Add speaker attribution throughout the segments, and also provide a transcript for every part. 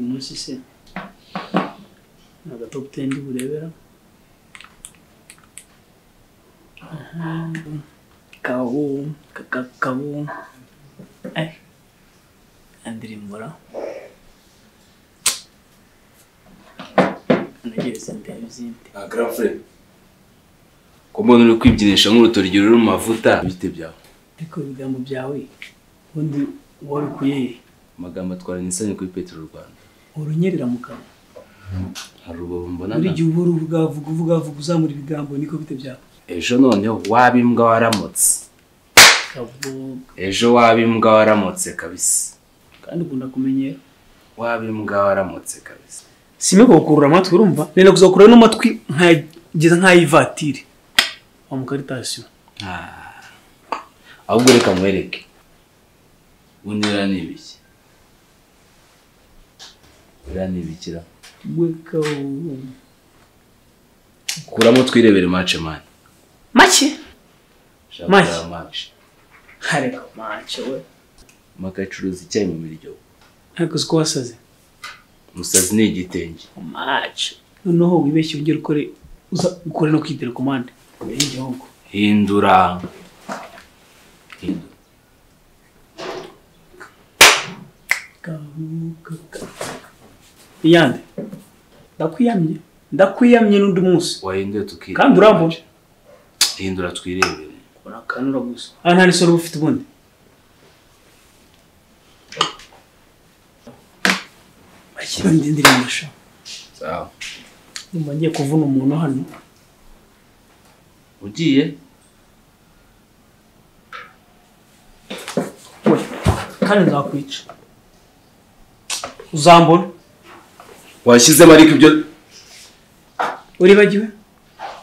Speaker 1: munsi se ni agatop ten burebera kahu kakakabu andirimbura anageretse ndebe izindi
Speaker 2: agarafe ko mbona uri kwibyinisha nk'urutoryi ruri mu mavuta ibiti byawe
Speaker 1: ariko ibigambo byawe ubundi wari ukuyehe
Speaker 2: amagambo atwara nisani kuri petero rwanda
Speaker 1: urunyerera mu kanwa
Speaker 2: hari ubu mbona
Speaker 1: buri gihe uba uvuga vuga uvuga vuga uzamura ibigambo niko bite byawe
Speaker 2: ejo noneho waba imbwa waramutse
Speaker 1: kabo
Speaker 2: ejo waba imbwa waramutse kabisa
Speaker 1: kandi ukunda kumenyera
Speaker 2: waba imbwa waramutse kabisa
Speaker 1: simwe kugukurura amatwi urumva nenda kuzakura n'amatwi nkageza nk'ay'ivatiri wa mukaritasiyo
Speaker 2: Ah. ahubwo reka nkwereke unira ni ibiki uriya ni ibikira
Speaker 1: gwe kabo
Speaker 2: kuramo twirebere mace mani
Speaker 1: make
Speaker 2: Shaka
Speaker 1: Match?
Speaker 2: kureba match.
Speaker 1: hareka make we
Speaker 2: maka acuruza icyayi mu miryo
Speaker 1: ariko uzi ko wasaze
Speaker 2: umusazi ni igitenge
Speaker 1: make noneho wibeshye wongere ukore uza ukore no kuri telekomande imbere y'igihugu
Speaker 2: hindura hindura
Speaker 1: iyande ndakwiyamye ndakwiyamye n'undi munsi
Speaker 2: wahinduye tukiri
Speaker 1: Kandi urambona.
Speaker 2: hindura twirebere
Speaker 1: urakanura gusa aha nta n'isoro uba ufite ubundi bashyira indi ndirimbo sha
Speaker 2: sawa
Speaker 1: nimba ngiye kuvuna umuntu hano
Speaker 2: ugiye
Speaker 1: we kandi nzakwica uzambona
Speaker 2: washyizemo ariko ibyo
Speaker 1: uribagiwe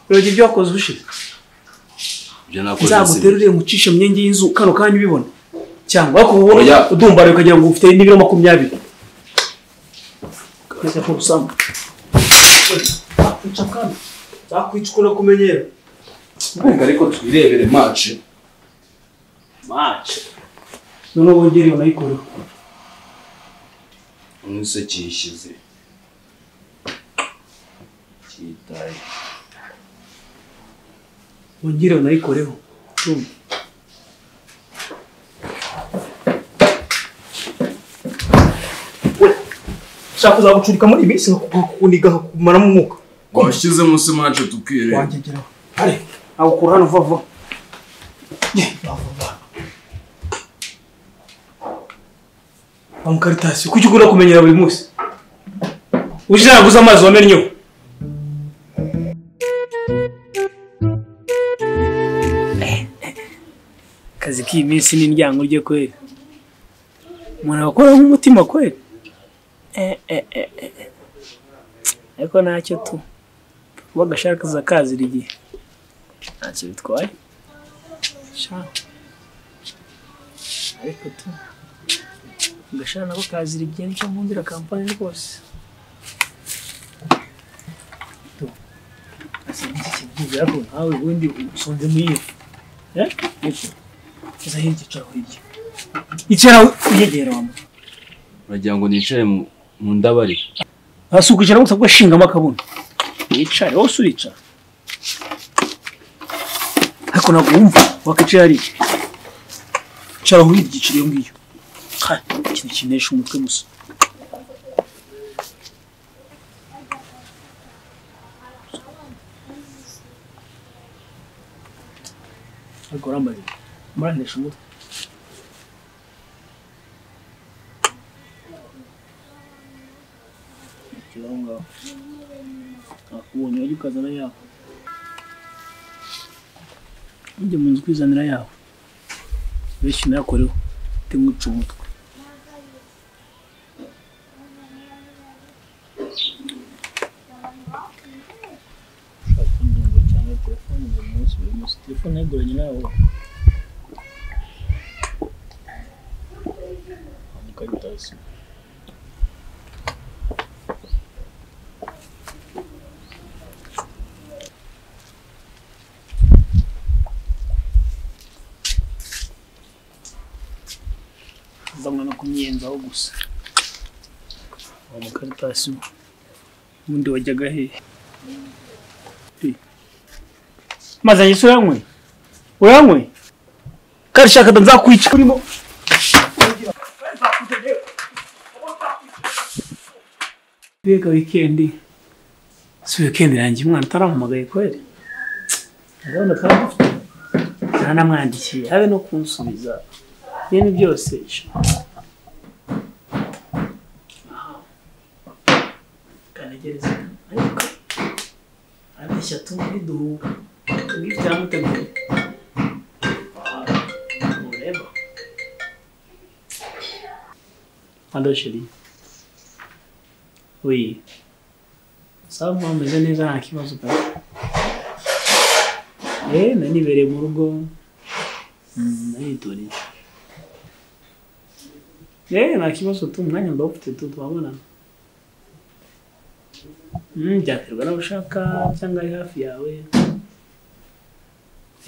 Speaker 1: uribagiwe ibyo wakoze ushize
Speaker 2: ibyo nakoze si-
Speaker 1: nzaguterure nkucishe mu myenge y'inzu kano kanya ubibona cyangwa ariko ubona
Speaker 2: Oya.
Speaker 1: udumbaraye ukagira ngo ufite n'ibiro makumyabiri reka ko usanga nzakwica kandi nzakwica ukunda kumenyera
Speaker 2: Reka ariko twirebere mace
Speaker 1: mace noneho wongere unayikoreho
Speaker 2: umwese kiyishyize kiyitaye
Speaker 1: wongere unayikoreho Urumva?
Speaker 3: ushaka kuzagucurika muri iyi minsi nkakuniga nkakumaramo umwuka
Speaker 2: washyizemo se mace tukireba
Speaker 3: wangegeraho
Speaker 1: nawukura hano vuba vuba
Speaker 3: wa mukaritasiyo
Speaker 1: kuki ukunda kumenyera buri munsi uje naguze amazi wamennyeho kazi k'iyi minsi ni indyango rye kweri umuntu agakora nk'umutima kweri Eh, eh, eh, eh, eh. ariko ntacyo tu kuba agashakaza kazira igihe ntacyo bitwaye sha ariko tu gashana nako kazira igihe nicyo nkundira kampani rwose aho nawe ubundi usonze mu yifu uza hirya icara aho hirya icara uyegera wa muntu
Speaker 2: uragira ngo nicare mu- mu ndabari
Speaker 1: hasi ukwicara gusa ugashingamo akabuno wicare wose uricara ariko ntabwo wumva wakwicara hariya icara aho hirya icara iyo ngiyo Ha, ikintu kinesha umutwe gusa ariko urambaye muranesha umutwe Kiri aho ngaho nakubonye wajya ukazana yawe ujya mu nzu kwizanira yawe benshi nakoreho utemwica umutwe Ushaka indongo cyane telefone buri munsi buri munsi telefone yaguranye nawe Mukaritas. zabona no kumyenzaho gusa amakaritasi ubundi wajyaga hehe maze ahise uyanywe uyanywe kandi shaka da nzakwica urimo mbega wikendi si wikendi yanjye umwana atarampamagaye kweri ndabona kandi ntanamwandikiye habe no kunsubiza ibintu byose kanagereza ariko abeshya tumuri duhuga tubi byamuteguye ureba Ando chérie. Oui. Sawa mwa meze neza nta kibazo pe. Eh, nanibereye mu rugo. Mm, nanitoreye. Eh, nta kibazo tu umwanya ndawufite tu twabonana. Mm, byaterwa nawe ushaka cyangwa ari hafi yawe.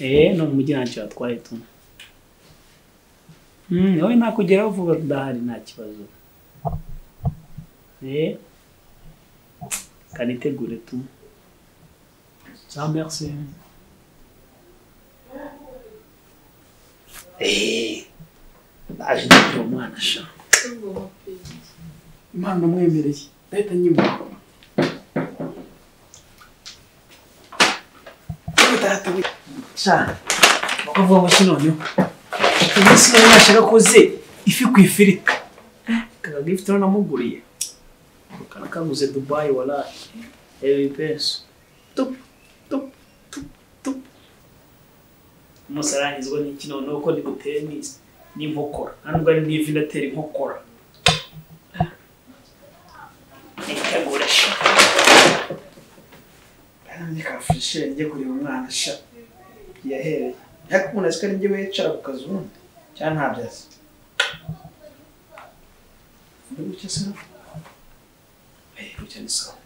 Speaker 1: Eh, no mu mujyi ntacyo atwaye tu. Mm, wowe nakugeraho vuba ndahari nta kibazo. Eh, kanitegure tu. Ça merci. Eh, naje ndabwira umwana sha. Imana namwemereye. Ndahita nyimuha. bakavuga ngo kino niho umunsi nari nashaka koze ifi ku ifiriti kaga gifuti namuguriye kana kaguze dubayi wala ebi pesa tupu tupu tupu tupu umunsi arangizwa n'iki noneho ko niguteye n'izi n'inkokora nta nubwo ari n'ivi ndatera inkokora nitegura sha kandi kafashe njye kureba umwana sha yahereye ariko umuntu azi ko ari njye wicara ku kazi ubundi cyangwa ntabyo azi uri gucya se ari gucya ni sawa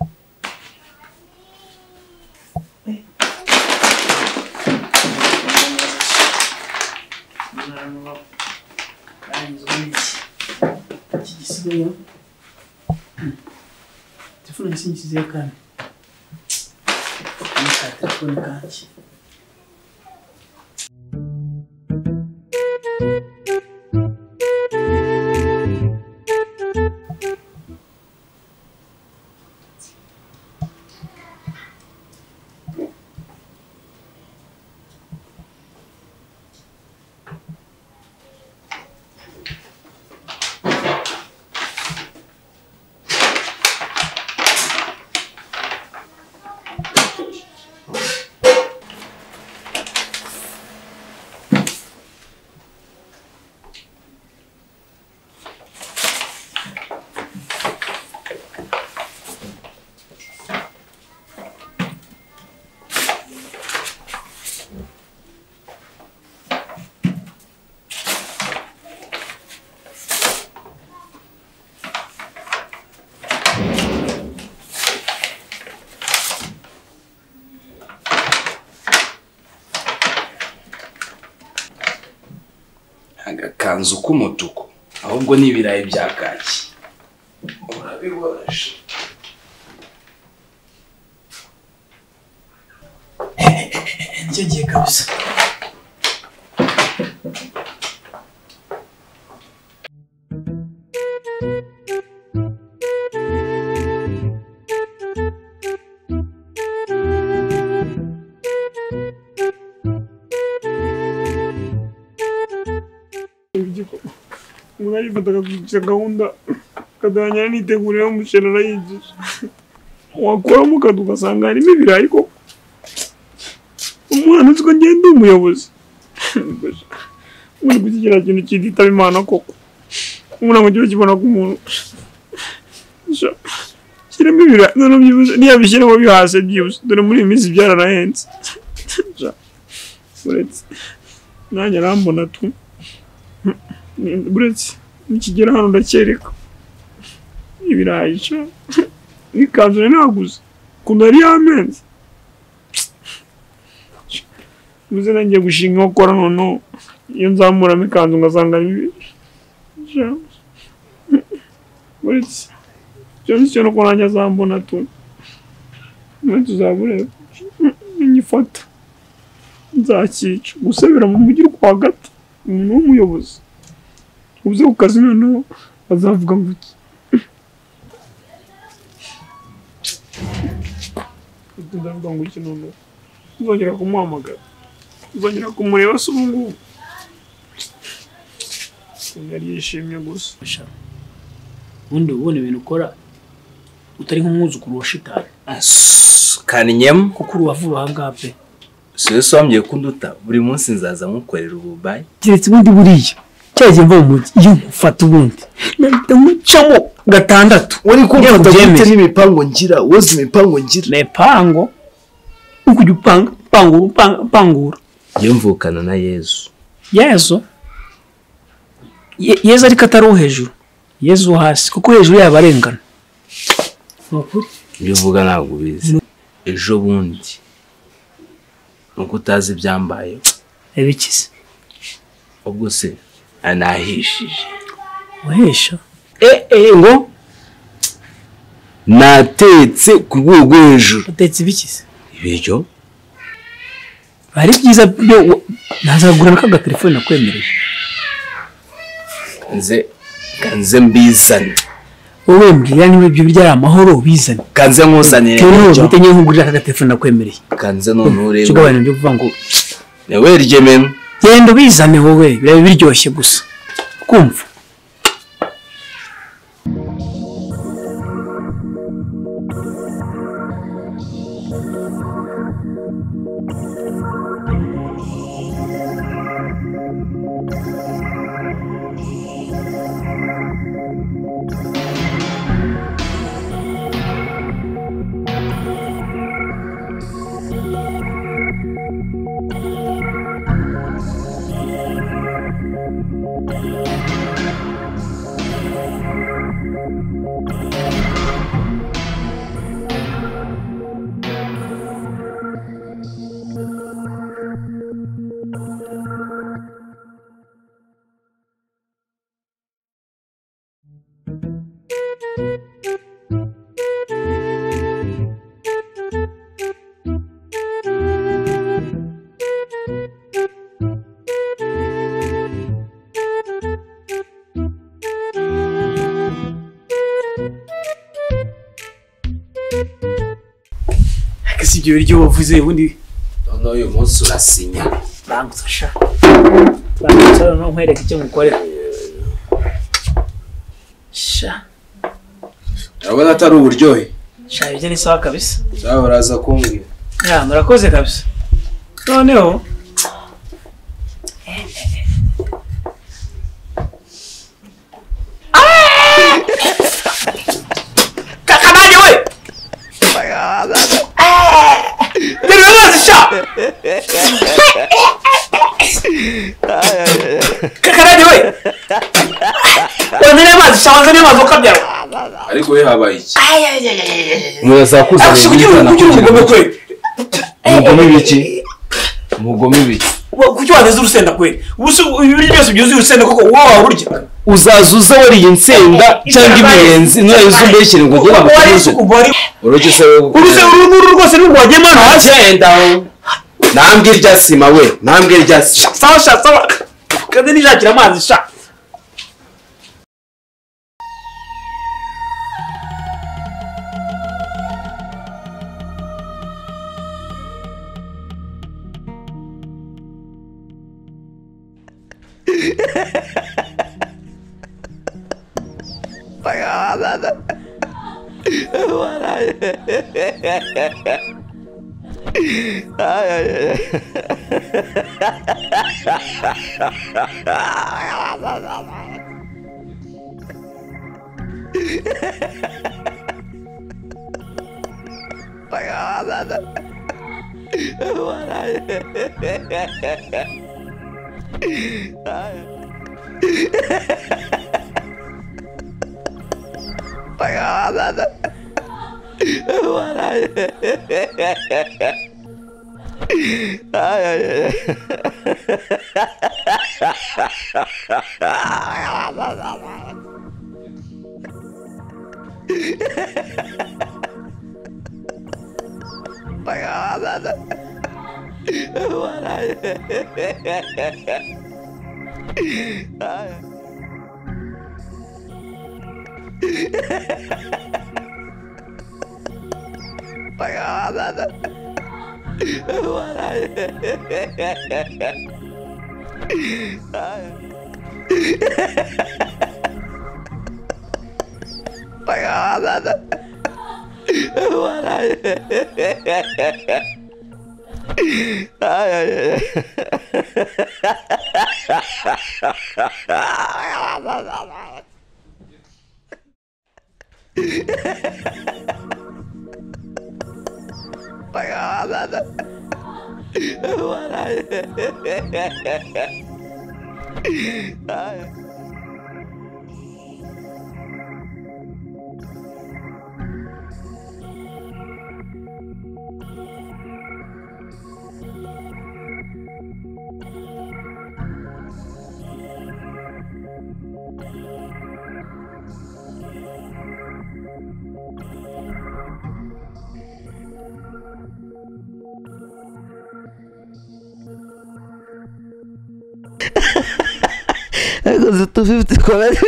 Speaker 1: Eh. Umwana wa- arangizwa n'iki? Iki gisigaye Hmm. telefone yahise nkishyizeho kandi Ni ka telefone kanjye
Speaker 2: agakanzu k'umutuku ahubwo ni ibirayi bya kaki urabiboresha
Speaker 1: nicyo gihe kabisa
Speaker 4: umuntu arifata akagurisha gahunda akadangira nitegurira umuceri arayigisha wakuramo ukadu ugasanga harimo ibirayi koko umwana uziko ngenda ndi umuyobozi muri kukigera kintu kiditaba imana koko umuntu ngo kiba kibona ko umuntu Sha- shyiramo ibirayi noneho byibuze ntiyabishyiremo bihase byibuze dore muri iyi minsi byaranahenze Sha, uretse nanjye arambona tu buretse nikigera hano ndacyereka ibirayi ca n'ikanzu nari naguze ukuntu yari yamenze ubuze nanjye gushinga inkokora noneho iyo nzamuramo ikanzu ngasanga bibiri ca buretse byose icyo nuko nanjye azambona tu mwe tuzabureba nyifata nzakica gusabira mu mujyi rwagati umuntu w'umuyobozi ubuze ku kazi noneho bazavuga ngo iki tuzavuga ngo iki noneho uzongera kumuhamagara uzongera kumureba se ubu ngubu yari yishimye gusa
Speaker 1: ubundi uba ubona ibintu ukora utari nk'umwuzukuru wa shitani
Speaker 2: kaninyemu
Speaker 1: kuko uruba vuba aha ngaha pe
Speaker 2: siwe se wambwiye ko unduta buri munsi nzaza nkukorera ububayi
Speaker 1: keretse ubundi buriya cya gihe mva mu mujyi iyo nkufata ubundi nahita nkucamo gatandatu
Speaker 3: wari
Speaker 1: Iyo
Speaker 3: kumva udafite
Speaker 1: ubyemeye.
Speaker 3: n'imipango ngira wozi imipango ngira
Speaker 1: mepango uri kujya upanga upangura upanga- upangura
Speaker 2: iyo mvukana na yezu
Speaker 1: yezu Ye- yezu ariko atari uwo hejuru yezu wo hasi kuko hejuru yaba arengana ni ukuri
Speaker 2: ibyo uvuga ntabwo ubizi ejo bundi ni uko utazi ibyambayeho
Speaker 1: yabikize
Speaker 2: ubwo se anahishije
Speaker 1: uhesha
Speaker 2: eee ngo natetse ku rwego rwo hejuru
Speaker 1: atetse ibikize
Speaker 2: ibiryo
Speaker 1: hari byiza byo ntazagura na kaga telefone nakwemereye
Speaker 2: kanze kanze mbizane
Speaker 1: wowe mbwira niba ibyo birya ari amahoro bizane
Speaker 2: kanze nkuzanire
Speaker 1: tewe
Speaker 2: ibiryo.
Speaker 1: n'ubu utenye nkugurira kaga telefone nakwemereye
Speaker 2: kanze noneho
Speaker 1: icyo
Speaker 2: urebe
Speaker 1: ugabanya byo kuvuga ngo
Speaker 2: nawe ryemenu
Speaker 1: genda ubizane wowe biraba biryoshye gusa kumva ariko si ibyo biryo wavuze ubundi
Speaker 2: noneho uyu munsi urasinya
Speaker 1: bangutse sha bangutse noneho nkwereka icyo ngukorera sha
Speaker 2: urabona atari uburyohe
Speaker 1: sha ibyo ni sawa kabisa
Speaker 2: nawe uraza kumbwira
Speaker 1: ya murakoze kabisa noneho
Speaker 2: kakanage we ngira amazi sha kakanage we
Speaker 1: wazanye amazi sha wazanye amazi ukabyara
Speaker 2: ariko we habaye iki murazakuzanira
Speaker 1: kugira ngo ugire umugome kwe
Speaker 2: umugome biki umugome biki
Speaker 1: kuki wateze urusenda kwe ubusa ibiryo byose byuzuye urusenda koko wowe waburya
Speaker 2: uzaza uza wariye insenda cyangwa imiyenzi nurayiza umbeshyire ngo ugire
Speaker 1: warese
Speaker 2: amaturuze
Speaker 1: ukumva wari
Speaker 2: uruki se wowe
Speaker 1: uruse uru nguru rwose nubwo wagiye mwana hasi
Speaker 2: agenda ntambwe irya sima we ntambwe irya sima
Speaker 1: sawa sha sawa kaze nishakira amazi sha
Speaker 5: ariko zitufite twabari